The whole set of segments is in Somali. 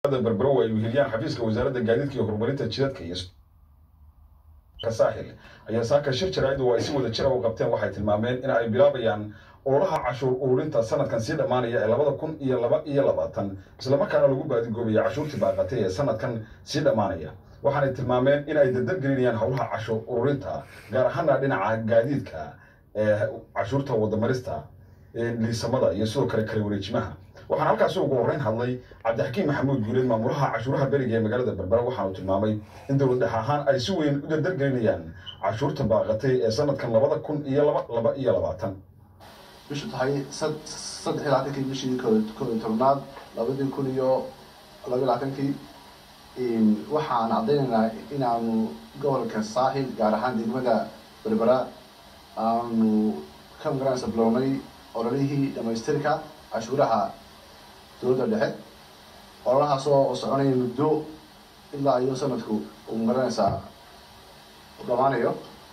berbero ay weheliyaan xafiiska wasaaradda gaadiidka iyo horumarinta jidadka iyo saaxil ayaa saaka shir jaraa'id oo ay si wada jira u qabteen waxay tilmaameen in ay bilaabayaan ololaha cashuur ururinta sanadkan sii dhammaanaya ee labada kun iyo laba iyo labaatan islamarkaana lagu baadigoobaya cashuurtii baaqatay ee sanadkan sii dhammaanaya waxaanay tilmaameen in ay dardar gelinayaan howlaha cashuur ururinta gaar ahaana dhinaca gaadiidka ee cashuurta wadamarista liisamada iyo sidoo kale kale wareejimaha waxaana halkaasi ugu horreyn hadlay cabdixakiim maxamuud guuleed maamulaha cashuuraha beriga ee magaalada berbera waxaanu tilmaamay in dowlad dhex ahaan ay si weyn u dardargelinayaan cashuurta baaqatay ee sanadkan labada kun iyo laba laba iyo labaatan bishu tahay saddex iyo labaatankii bishii koo iyo tobnaad labadii kun iyo laba iyo labaatankii waxaan caddaynaynaa inaanu gobolka saaxil gaar ahaan degmada berbera aanu ka magaranaysa bilownay ololihii dhamaystirka cashuuraha dowladda dhexe ololahaas oo soconaya muddo ilaa iyo sanadku uu magaranaysaa dhamaanayo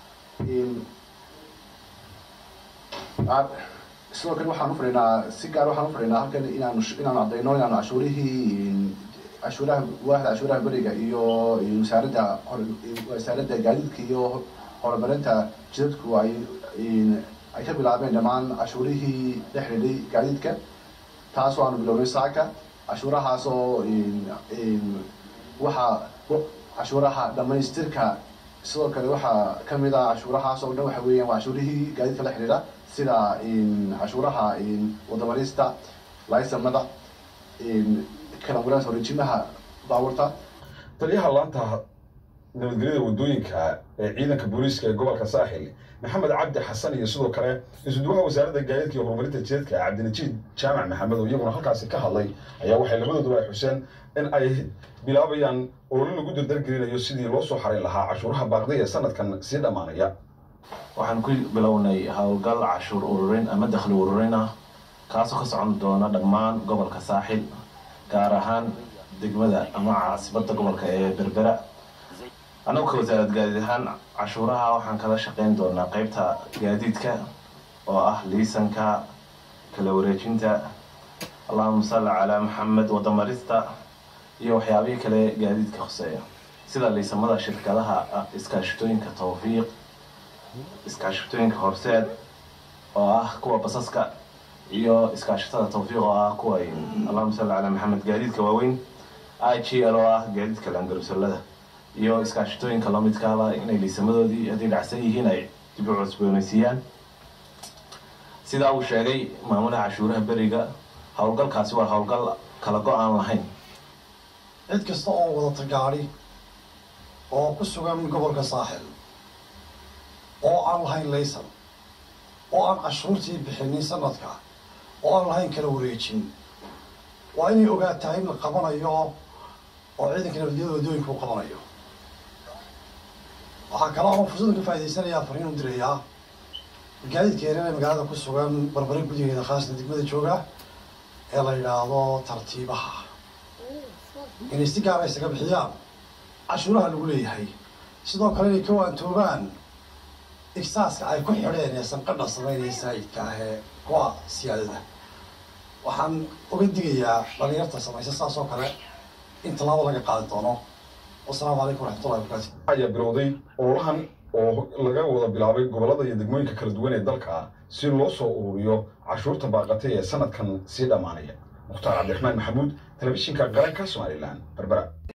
sidoo kale waxaan ufadhinaa si gaar waxaan ufadhinaa halkan inaanu inaanu caddayno inaanu cashuurihii cashuuraha waaxda cashuuraha beriga iyo wasaaradda wasaaradda gaadiidka iyo horumarinta jidadku ay ay ka bilaabeen dhammaan cashuurihii dhex xidhay gaadiidka taasoo aanu bilownay saaka cashuurahaas oo waxaa cashuuraha dhamaystirka sidoo kale waxaa kamid ah cashuurahaas oo dhan waxa weeyaan waa cashuurihii gaadiidka la xidhiidha sida cashuuraha wadamarista laysamada kalamuransa horejimaha baabuurta taliyaha laanta nabadgelyada wadooyinka ee ciidanka booliiska ee gobolka saaxil maxamed cabdi xasan iyo sidoo kale isuduwaha wasaaradda gaadiidka iyo horumarinta jidadka cabdinajiid jaamac maxamed oo iyaguna halkaasi ka hadlay ayaa waxay labadooduba ay xuseen in ay bilaabayaan ololo lagu dardargelinayo sidii loo soo xarayn lahaa cashuuraha baaqday ee sanadkan sii dhammaanaya waxaan ku bilownay howlgal cashuur ururin ama dakhli ururin ah kaasoo ka socon doona dhammaan gobolka saaxil gaar ahaan degmada ama caasibadda gobolka ee berbera annagu ka wasaarad gaadiid ahaan cashuuraha waxaan kala shaqayn doonaa qeybta gaadiidka oo ah liisanka kala wareejinta allahuma salli calaa maxamed wadamarista iyo waxyaabihii kale gaadiidka hoseeya sida liisamada shirkadaha iskaashitooyinka tawfiiq iskaashitooyinka horseed oo ah kuwa basaska iyo iskaashatada tawfiiq oo ah kuwa allahuma salli calaa maxamed gaadiidka waaweyn i g l oo ah gaadiidka laangarusalada iyo iskaashitooyinka lamidkaaba inay liisamadoodii hadday dhacsan yihiin ay dib u cusboonaysiiyaan sidaa uu sheegay maamulaha cashuuraha beriga howlgalkaasi waa howlgal kala go-aan lahayn cid kasta oo wadata gaadhi oo ku sugan gobolka saaxil oo aan lahayn laysan oo aan cashuurtii bixinin sanadka oo aan lahayn kala wareejin waa inay ogaataa in la qabanayo oo ciidanka nabadgelyada wadooyinka u qabanayo waxaa kale oo fursaddan ka faa'idaysanayaa fariin u dirayaa gaadiidka yareer ee magaalada ku sugan barbare gudigeeda khaasna degmada jooga ee la yidhaahdo tartiibaha inay si gaara isaga bixiyaan cashuuraha lagu leeyahay sidoo kale inay ka waantoogaan igsaaska ay ku xidheen ee sanqadha samaynaya saayidka ah ee kuwa siyaadada waxaan uga digayaa dhalinyarta samaysa saas oo kale in tallaabo laga qaadi doono wasalaamu calaykum waraxmatullahi wabarakatu ayaa bilowday ololahan oo laga wada bilaabay gobollada iyo degmooyinka kala duwan ee dalka si loo soo ururiyo cashuurta baaqatay ee sanadkan sii dhammaanaya mukhtaar cabdiraxmaan maxamuud telefishinka qaranka somalilan berbera